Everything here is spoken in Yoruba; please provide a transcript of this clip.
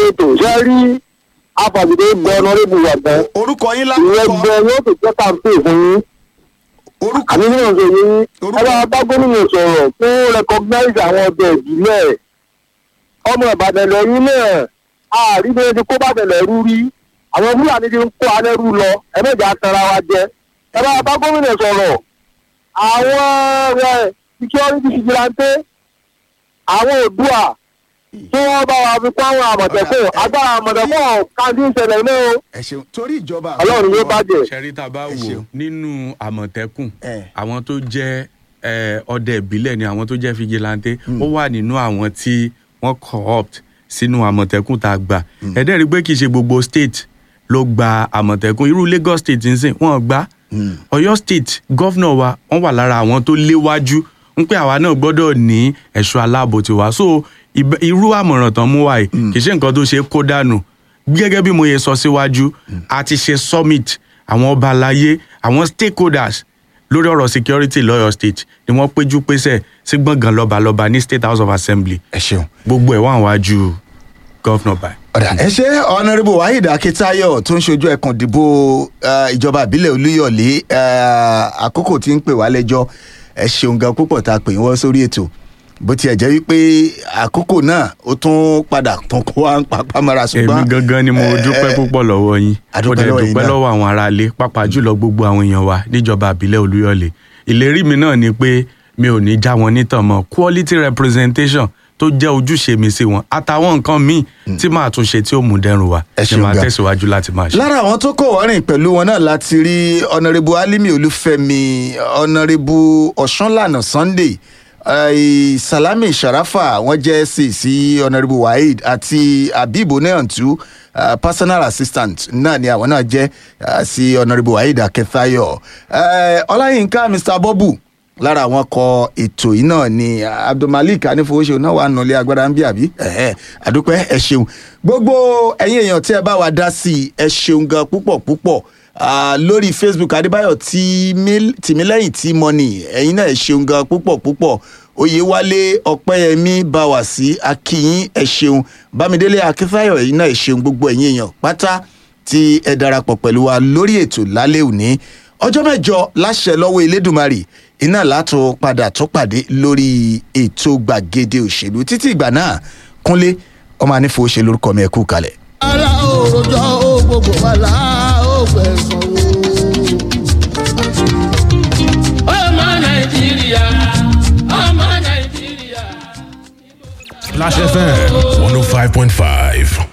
ètò ṣe rí afàgídé gbọ́ ọ̀nàrẹ́bù wà gan orúkọ yín ìyẹn lákòókò gbọ́ yóò tó jẹ́ kàǹpé fún yín orúkọ àbí nínú ìṣòro yín Orúkọ- ẹ bá bá gómìnà sọ̀rọ̀ fún recognize àwọn ọdẹ ìbílẹ̀ ọmọ ìbàdàn lẹ́yìn náà àárí bí wọ́n ti kó bàtẹ̀ lẹ́rú rí àwọn fúlàní ti ń kó alẹ́rú lọ ẹ mẹ́jọ atara wa jẹ ẹ bá bá gómìnà sọ̀rọ̀ àwọn ẹ security vigilante àwọn òdua tí wọ́n bá wa fi kó àwọn àmọ̀tẹ́kùn agbára àmọ̀tẹ́kùn káńtì ìṣẹ̀lẹ̀ náà o. ẹ ṣeun torí ìjọba ọlọ́run yóò bàjẹ́. ṣẹ́rí tá a bá Ẹ wò ṣeun. nínú àmọ̀tẹ́kùn Eh. àwọn tó jẹ́ eh, ọdẹ ìbílẹ̀ ni àwọn tó jẹ́ fìjìláńtẹ́ ó wà nínú àwọn tí wọ́n co-opt sínú àmọ̀tẹ́kùn tá a gbà ẹ̀dẹ́ rí i pé kì í ṣe gbogbo state ló gba àmọ̀tẹ́kùn irú Lagos state ń sìn wọ́n gbà Ọ̀yọ́ state gọ́fúnà wa wọ́n wà lára àwọn tó léwájú ń pé àwa náà gbọ́dọ̀ ní ẹ̀ṣọ́ aláàbò tiwa so ìbẹ- irú àmọ̀ràn tán mú wa yìí kì í ṣe nǹkan tó ṣe é kó dànù gẹ́gẹ́ bí mo yẹ sọ síwájú a ti ṣe summit àwọn ọba aláyé àwọn stakeholders lórí ọ̀rọ̀ security lọ́yọ̀ state ni wọ́n péjú pésẹ̀ sí gbọ̀ngàn lọ́balọ́ba ní state house of assembly ẹ ṣeun. gbogbo ẹ̀ wà wájú gọ́fúnà báyìí. ọ̀dà ẹ ṣe ọ̀nàrẹ́bù waheed akitayo tó ń ṣojú ẹkùn ìdìbò eh, ìjọba ìbílẹ̀ olúyọ̀lé eh, àkókò tí ń pè wá lẹ́jọ́ ẹ ṣeun gan púpọ̀ tá a pè wọ́n sórí ètò bó tiẹ̀ jẹ́ wípé àkókò náà ó tún padà tún kó wa ń papá mọ́ra ṣùgbọ́n èmi gangan ni mo eh, dúpẹ́ eh, púpọ̀ lọ́wọ́ yín A mo dúpẹ́ dẹ̀ lọ́wọ́ yín dúpẹ́ náà. lọ́wọ́ àwọn aráalé pàápàá jùlọ gbogbo àwọn èèyàn wa níjọba àbílẹ̀ olúyọ̀lé ìlérí mi náà ni pé mi ò ní já wọn nítàn mọ́ quality representation tó jẹ́ ojúṣe mi sí wọn àtàwọn nǹkan míì tí màá tún ṣe tí ó mú dẹrùn wá Ẹ ni ṣeun màá gan. tẹ̀síwájú láti máa ṣe. lára àwọn tó kọ̀ wọ́rìn pẹ̀lú wọn náà láti rí ọ̀nàrẹ́bù alimi olúfẹ́mi ọ̀nàrẹ́bù ọ̀ṣánlànà sunday eh, salami sharafa wọ́n jẹ́ sí sí ọ̀nàrẹ́bù waheed àti habib oneyantu uh, personal assistant náà ni àwọn náà jẹ́ uh, sí ọ̀nàrẹ́bù waheed akẹfàyọ uh, ọláyínká mr bọ́bù lára àwọn kọ ètò yìí náà ni abdulmalik anífowóṣe náà wà nùlé agbára ń bí àbí ẹ̀hẹ́, àdúpẹ́ ẹ ṣeun gbogbo ẹ̀yin èèyàn tí ẹ bá wa dá sí i ẹ ṣeun gan púpọ̀ púpọ̀ Ah, lórí facebook adébáyọ̀ Tìmí- tìmílẹ́yìn tí mọ́nì ẹ̀yin náà ẹ ṣeun gan púpọ̀ púpọ̀ oyèwálé ọpẹ́yẹmí báwàsí akínyìn ẹ ṣeun bámidélé akínfáyọ̀ ẹ̀yin náà ẹ ṣeun gbogbo ẹ̀yin èèyàn pátá tí ẹ darapọ̀ pẹ̀lú wa lórí ètò lálẹ́ òní ọjọ́ mẹ́jọ láṣẹ lọ́wọ́ elédùnmarè iná látò padà tó pàdé lórí ètò gbàgede òṣèlú títí ìgbà náà kúnlé ọmọ anífò ṣe lórúkọ mi ẹ kú kalẹ̀. ara òròjọ́ ó gbogbo wa là ó gbẹ̀sán o. ọmọ nàìjíríà ọmọ nàìjíríà. Flash FM 105.5.